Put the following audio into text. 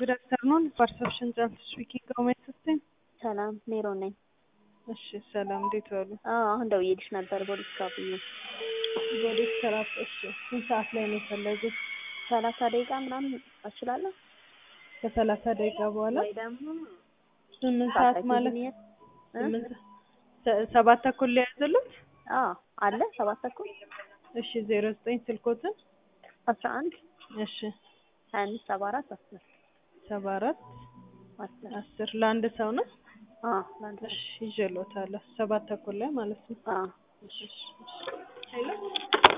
ጉድ አፍተርኑን ፐርሰፕሽን ጃንት ስፒኪንግ ኦሜን ሲስተም ሰላም ሜሮን ነኝ። እሺ ሰላም እንዴት ዋሉ? አዎ አሁን ደውዬልሽ ነበር ቦዲስ ካፕ ቦዲ ስራፕ እሺ ስንት ሰዓት ላይ ነው የፈለጉት? ሰላሳ ደቂቃ ምናምን አችላለሁ ከሰላሳ ደቂቃ በኋላ ወይ ደግሞ ስምንት ሰዓት ማለት ስምንት ሰ- ሰባት ተኩል ላይ ያዘሉት? አዎ አለ ሰባት ተኩል እሺ ዜሮ ዘጠኝ ስልኮትን አስራ አንድ እሺ ሀያ አምስት ሰባ አራት አስር ሰባ አራት አስር አስር ለአንድ ሰው ነው? አዎ ለአንድ እሺ ይዤልዎታለሁ ሰባት ተኩል ላይ ማለት ነው። አዎ እሺ እሺ ሄሎ